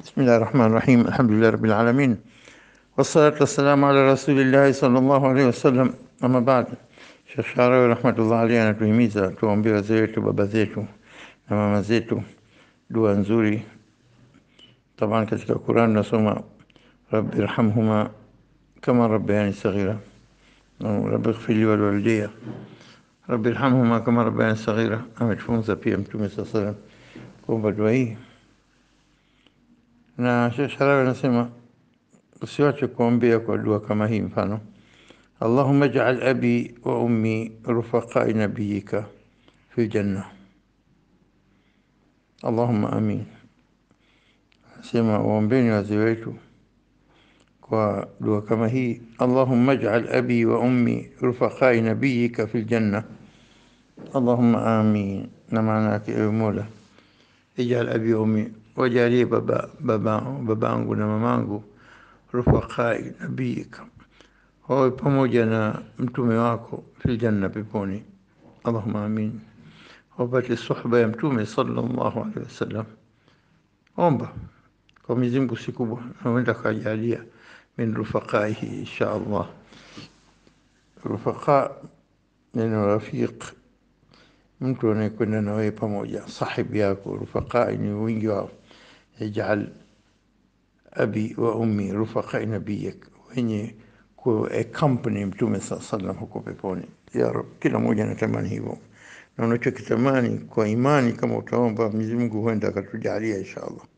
بسم الله الرحمن الرحيم الحمد لله رب العالمين والصلاة والسلام على رسول الله صلى الله عليه wasallam. Ama baad, Sheikh Sharawi rahmatullah alayhi anatuhimiza tuwaombee wazee wetu, baba zetu na mama zetu dua nzuri. Taban katika Quran nasoma rabbi irhamhuma kama rabbayani saghira, rabbi ighfirli waliwalidayya, rabbi irhamhuma kama rabbayani saghira. Ametufunza pia Mtume saa salam kuomba dua hii na Sheikh Sharawi anasema usiwache kuombea kwa dua kama hii, mfano Allahumma ij'al abi wa ummi rufaqai nabiyika fi janna, Allahumma amin. Anasema waombeni wazee wetu kwa dua kama hii, Allahumma ij'al abi wa ummi rufaqai nabiyika fi janna, Allahumma amin. Na maana yake ewe Mola, ij'al abi wa ummi wajalie baba baba babangu na mamangu rufaqai nabiyika, wawe pamoja na mtume wako fil janna, peponi. Allahumma amin. Wapate suhba ya mtume sallallahu alaihi wasallam. Omba kwa Mwenyezi Mungu si kubwa, na huenda kajalia min rufaqaihi insha Allah. Rufaqa neno rafiq, mtu anayekwenda na wewe pamoja, sahibi yako. Rufaqai ni wingi wao ij'al abi wa ummi rufaqai nabiyik, wenye ku accompany mtume saa sallam huko peponi. Ya Rab, kila mmoja anatamani hivyo, na unachokitamani kwa imani, kama utaomba Mwenyezi Mungu huenda akatujalia insha Allah.